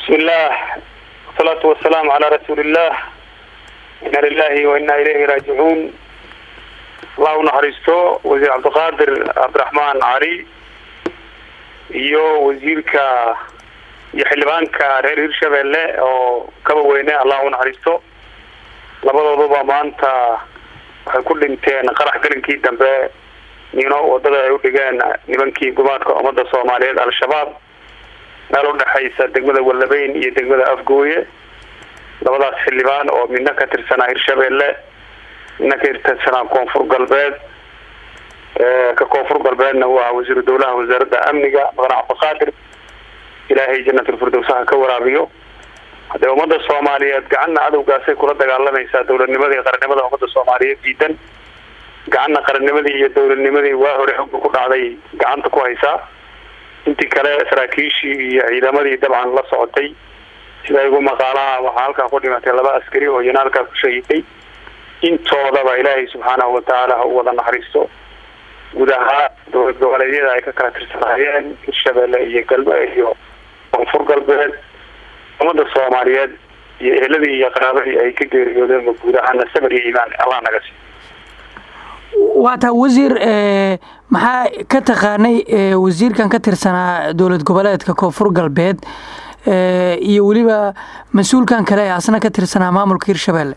bismi illaah wasalaatu wasalaamu calaa rasuuliillah inna lilahi wa inna ilayhi raajicuun allah u naxariisto wasiir cabdiqaadir cabdiraxmaan cali iyo wasiirka iyo xildhibaanka reer hirshabelle oo kaba weyne allah u naxariisto labadooduba maanta waxay ku dhinteen qarax gelinkii dambe nino wadada ay u dhigeen nimankii gumaadka ummadda soomaaliyeed al-shabaab meel udhexaysa degmada wallabeyn iyo degmada afgooye labadaas xildhibaan oo midna ka tirsanaa hirshabelle midna ka tirsanaa koonfur galbeed ka koonfur galbeedna waa wasiiru dowlaha wasaaradda amniga maqan cabdiqaadir ilaahay janatulfirdowsaha ka waraabiyo haddee ummadda soomaaliyeed gacanna cadowgaasay kula dagaalamaysaa dowladnimadii iyo qarannimada ummadda soomaaliyeed diidan gacanna qarannimadii iyo dowladnimadii waa hore xogga ku dhacday gacanta ku haysaa intii kale saraakiishii iyo ciidamadii dabcan la socotay sida igu maqaalaha waxaa halkaa ku dhimatay laba askari oo iyana halkaa ku shahiiday intoodaba ilaahay subxaanahu watacaala ha u wada naxariisto guud ahaan dowlad goboleedyada ay ka kala tirsanaayeen hirshabelle iyo galbe iyo koonfur galbeed ummadda soomaaliyeed iyo eheladii iyo qaraabadii ay ka geeriyoodeen guud ahaana sabar iyo iimaan allah naga sii waa taa wasiir maxaa ka taqaanay wasiirkan ka tirsanaa dowlad goboleedka koonfur galbeed iyo weliba mas-uulkan kale ee asna ka tirsanaa maamulka hirshabelle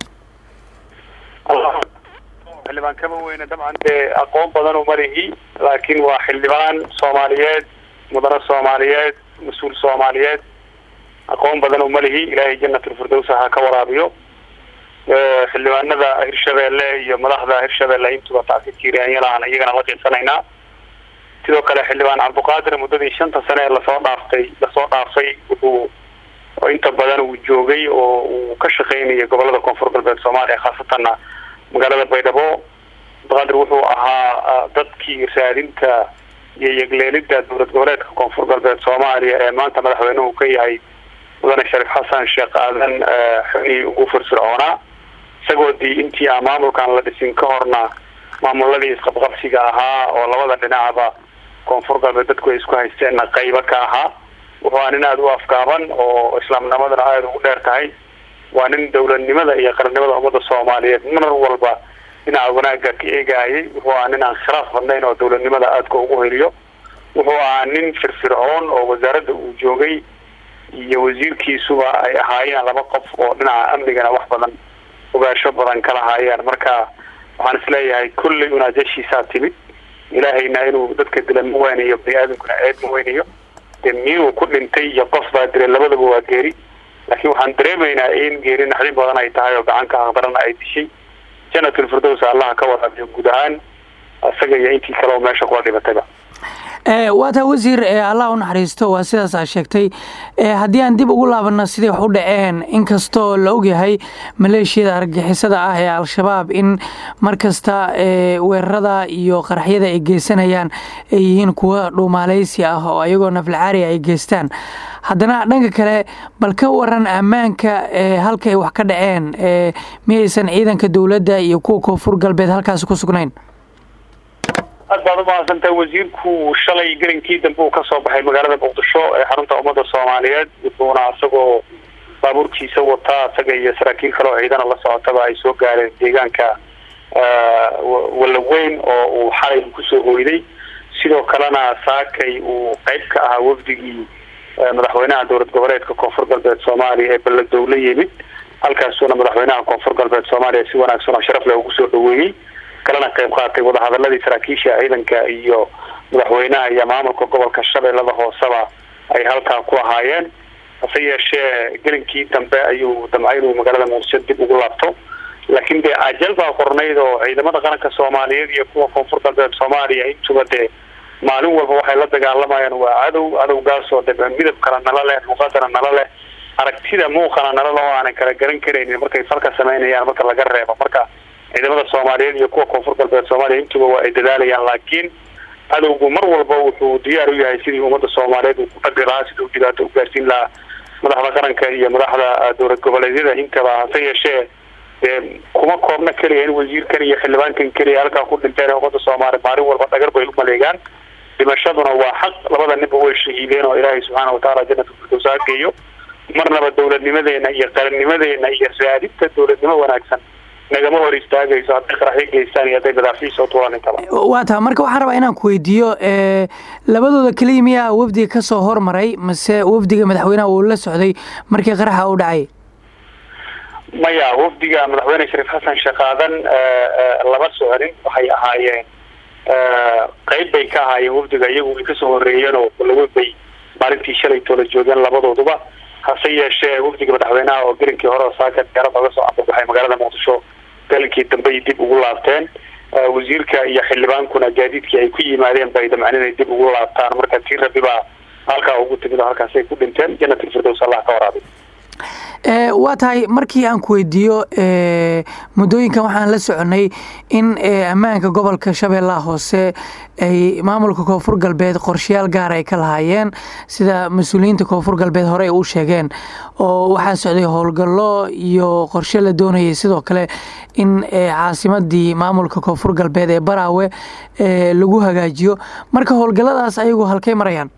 xildhibaan kama weyne dabcan dee aqoon badan uma lihi laakiin waa xildhibaan soomaaliyeed mudane soomaaliyeed mas-uul soomaaliyeed aqoon badan uma lihi ilaahay janatulfirdowsa ha ka waraabiyo xildhibaanada hirshabelle iyo madaxda hirshabelle intuba tacsiirkiiriyanyalahan iyagana la qiibsanaynaa sidoo kale xildhibaan cabdiqaadir muddadii shanta sane ee lasoo dhaaftay lasoo dhaafay wuxuu inta badan uu joogay oo uu ka shaqeynayay gobolada koonfur galbeed soomaaliya khaasatanna magaalada baydhabo cabdiqaadir wuxuu ahaa dadkii raadinta iyo yegleelida dowlad goboleedka koonfur galbeed soomaaliya ee maanta madaxweynuhu ka yahay mudane shariif xasan sheekh aadan xubnihii ugu firfircoonaa isagoo dii intii aan maamulkan la dhisin ka horna maamuladii isqabqabsiga ahaa oo labada dhinacba koonfur galbeed dadku ay isku haysteenna qaybo ka ahaa wuxuu aa nin aada u afgaaban oo islaamnimadana aada ugu dheer tahay waa nin dowladnimada iyo qarannimada ummadda soomaaliyeed mar walba dhinaca wanaaga ka eegaayay wuxuu ahaa nin aan khilaaf badnayn oo dowladnimada aadka ugu heliyo wuxuu ahaa nin firfircoon oo wasaaradda uu joogay iyo wasiirkiisuba ay ahaayeen laba qof oo dhinaca amnigana wax badan ogaasho badan kala haayeen marka waxaan isleeyahay kullay unaajashiisaa timid ilaahayna inuu dadka dila ma weynayo bani aadamkuna ceeb ma weynayo dee miyuu ku dhintay iyo qof baa dilay labadaba waa geeri laakiin waxaan dareemaynaa in geeri naxdin badan ay tahay oo gacanka aqdarana ay dishay janatulfirdows allaha ka waraabiyo guud ahaan isaga iyo intii kale oo meesha kula dhibatayba waa taa wasiir allah u naxariisto waa sidaas aa sheegtay haddii aan dib ugu laabano siday wax u dhaceen inkastoo la ogyahay maleeshiyada argagixisada ah ee al-shabaab in mar kasta weerarada iyo qaraxyada ay geysanayaan ay yihiin kuwa dhuumaaleysi ah oo ayagoo naflacaari ay geystaan haddana dhanka kale bal ka waran ammaanka halka ay wax ka dhaceen miyaysan ciidanka dowladda iyo kuwa koonfur galbeed halkaasi ku sugnayn aad baad umahadsantahay wasiirku shalay gelinkii dambe uu kasoo baxay magaalada muqdisho ee xarunta ummadda soomaaliyeed wuxuuna isagoo baabuurkiisa wataa isaga iyo saraakiil kale oo ciidana la socotaba ay soo gaareen deegaanka wallaweyn oo uu xalay kusoo hoyday sidoo kalena saakay uu qeyb ka ahaa wafdigii madaxweynaha dowlad goboleedka koonfur galbeed soomaaliya ee baladow la yimid halkaasuuna madaxweynaha koonfur galbeed soomaaliya si wanaagsan oo sharaf leh ugu soo dhaweeyey kalena qayb qaatay wadahadaladii saraakiisha ciidanka iyo madaxweynaha iyo maamulka gobolka shabeellada hooseba ay halkaa ku ahaayeen hase yeeshee gelinkii dambe ayuu damcay inuu magaalada muqdisho dib ugu laabto laakiin dee ajal baa qornayd oo ciidamada qaranka soomaaliyeed iyo kuwa koonfur galbeed soomaaliya intuba dee maalin walba waxay la dagaalamayaan waa cadow cadowgaasoo de midab kala nala leh luuqadana nala leh aragtida muuqana nala leh oo aanan kala garan karaynin markay falka sameynayaan marka laga reebo marka ciidamada soomaaliyeed iyo kuwa koonfur galbeed soomaaliya intuba waa ay dadaalayaan laakiin cadowgu mar walba wuxuu diyaar u yahay sidii ummadda soomaaliyeed uu ku dhagri lahaa sidii u dhibaato u gaarsiin lahaa madaxda qaranka iyo madaxda dowlad goboleedyada intaba hase yeeshee dee kuma koobna keliya in wasiirkan iyo xildhibaankan keliya halkaa ku dhinteen ummadda soomaaliya maalin walba dhagar bay u maleegaan dhimashaduna waa xaq labada ninba way shahiideen oo ilaahay subxaana watacaala janata firdows ha geeyo marnaba dowladnimadeena iyo qarannimadeena iyo raadinta dowladnimo wanaagsan nagama hor istaagayso hadday qaraxyo geystaan iyo hadday madaafiic soo tuulaan intaba waa taha marka waxaan rabaa inaan ku weydiiyo labadooda keliya miyaa wafdiga ka soo hormaray mase wafdiga madaxweynaha uu la socday markii qaraxa u dhacay maya wafdiga madaxweyne shariif xasan shaqaadan lama soconin waxay ahaayeen qeyb bay ka ahaayeen wafdiga iyagu way kasoo horeeyeen oo laweyn bay maalintii shalay toola joogeen labadooduba hase yeeshee wafdiga madaxweynaha oo gelinkii hore oo saaka diyaarad oga soo ambabaxay magaalada muqdisho gelinkii dambey dib ugu laabteen wasiirka iyo xildhibaankuna gaadiidkii ay ku yimaadeen bay damceen inay dib ugu laabtaan marka tii rabi baa halkaa ugu timid oo halkaasay ku dhinteen jannatul firdows allah ka waraabi waa tahay markii aan ku weydiiyo muddooyinkan waxaan la soconay in ammaanka gobolka shabeellaha hoose ay maamulka koonfur galbeed qorshayaal gaar ay ka lahaayeen sida mas-uuliyiinta koonfur galbeed hore ay u sheegeen oo waxaa socday howlgallo iyo qorshe la doonayay sidoo kale in caasimadii maamulka koonfur galbeed ee baraawe lagu hagaajiyo marka howlgalladaas ayagu halkay marayaan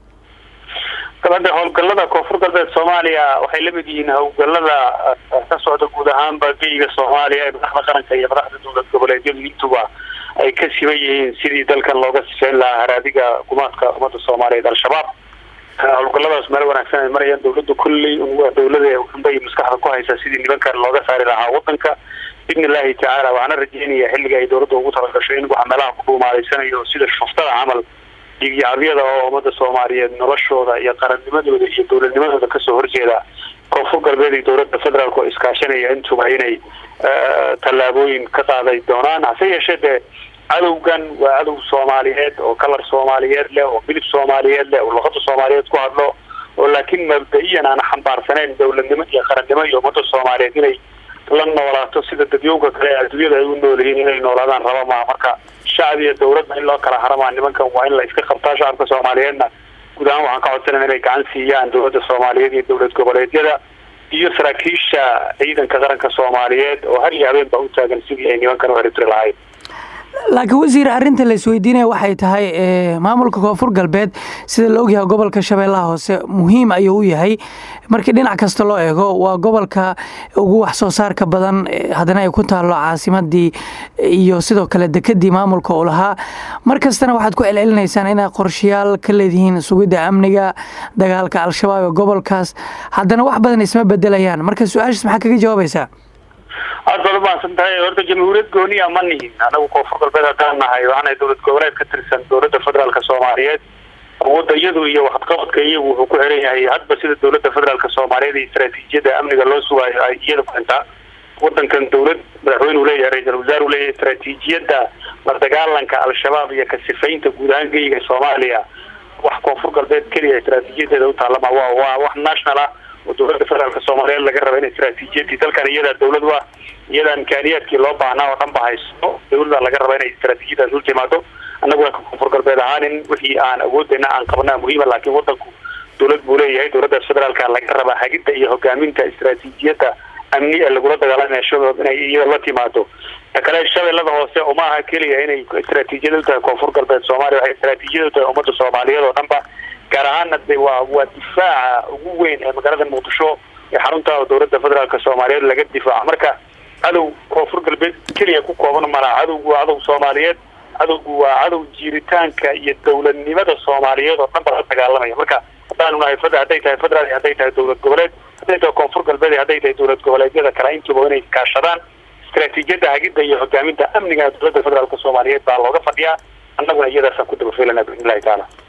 dabadda howlgallada koonfur galbeed soomaaliya waxay lamid yihiin howlgallada ka socda guud ahaanba geyga soomaaliya ee madaxda qaranka iyo madaxda dowlad goboleedyadu intuba ay ka siban yihiin sidii dalkan looga sifeyn lahaa haraadiga gumaadka ummadda soomaaliyeed al-shabaab howlgalladaas meel wanaagsan ay marayaan dowladda kulley waa dowlada unbay maskaxda ku haysaa sidii nimankan looga saari lahaa wadanka biidni illaahi tacaala waxaana rajeynaya xilliga ay dowladda ugu talagasho in waxa meelaha ku dhuumaaleysanayo sida shuftada camal dhiigyacabyada oo ummada soomaaliyeed noloshooda iyo qarannimadooda iyo dowladnimadooda kasoo horjeeda koonfur galbeed iyo dowladda federaalk oo iskaashanaya intuba inay tallaabooyin ka qaaday doonaan hase yeeshee dee cadowgan waa cadow soomaaliyeed oo kalar soomaaliyeed leh oo milib soomaaliyeed leh oo luqada soomaaliyeed ku hadlo oo laakiin mabda-iyan aan xambaarsaneyn dowladnimo iyo qarannimo iyo ummadda soomaaliyeed inay la noolaato sida dadyowga kale adduunyada ay u nool yihiin inay noolaadaan raba maa marka shacab iyo dowladna in loo kala haramaa nimankan waa in la iska qabtaa shacabka soomaaliyeedna guud ahaan waxaan ka codsanaya inay gacan siiyaan dowladda soomaaliyeed iyo dowlad goboleedyada iyo saraakiisha ciidanka qaranka soomaaliyeed oo har iyo habeen baa u taagan sidii ay nimankan u xiribtiri lahayd laakiin wasiir arrinta la isweydiinaya waxay tahay maamulka koonfur galbeed sida la ogyahay gobolka shabeellaha hoose muhiim ayuu u yahay markii dhinac kasta loo eego waa gobolka ugu wax soo saarka badan haddana ay ku taallo caasimadii iyo sidoo kale dekedii maamulka uu lahaa mar kastana waxaad ku celcelinaysaan inaad qorshayaal ka leedihiin sugidda amniga dagaalka al-shabaab ee gobolkaas haddana wax badan isma bedelayaan marka su-aashaas maxaa kaga jawaabaysaa aada baad umahadsan tahay horta jamhuuriyad gooniya ma nihin anagu koonfur galbeed haddaan nahay waxaanahay dowlad goboleed ka tirsan dowladda federaalka soomaaliyeed awoodda iyadu iyo waxqabadka iyagu wuxuu ku xiran yahay hadba sida dowladda federaalka soomaaliyeed iyo istaraatiijiyada amniga loo sugaayo ay iyada kuxintaa wadankan dowlad madaxweyne uu leeyahay ra-iisul wasaar uu leeyahay istaraatiijiyadda la dagaalanka al-shabaab iyo ka sifaynta guud ahaan geyga soomaaliya wax koonfur galbeed keliya istaraatiijiyadeeda u taallama wa waa wax national ah oo dowladda federaalka soomaaliyeed laga raba in istaraatiijiyadii dalkan iyadaa dowlad u ah iyadaa imkaaniyaadkii loo baahnaa oo dhan ba haysto dowladda laga raba inay istaraatiijiyadaas u timaado annagu waa koonfur galbeed ahaanin wixii aan awoodeyna aan qabnaa muhiima laakiin wadanku dowlad buu leeyahay dowladdaas federaalka laga rabaa hagidda iyo hogaaminta istaraatiijiyadda amni ee lagula dagaalamaya shabaab inay iyada la timaado ta kale shabeellada hoose uma aha keliya inay istaraatiijiyada u tahay koonfur galbeed soomaaliya waxay istaraatiijiyada u tahay ummadda soomaaliyeed oo dhan ba gaar ahaana de waa waa difaaca ugu weyn ee magaalada muqdisho ee xarunta dowladda federaalka soomaaliyeed laga difaaco marka cadow koonfur galbeed keliya ku kooban malaa cadowgu waa cadow soomaaliyeed cadowgu waa cadow jiiritaanka iyo dowladnimada soomaaliyeed oo dhan ba la dagaalamaya marka haddaanu nahay fed hadday tahay federaal iyo hadday tahay dowlad goboleed hadday tahay koonfur galbeed iyo hadday tahay dowlad goboleedyada kale intuba inay kaashadaan istaraatiijiyadda hagidda iyo hogaaminta amniga dowladda federaalka soomaaliyeed baa looga fadhiyaa annaguna iyadaasaan ku daba fiilana biidnillahi tacaala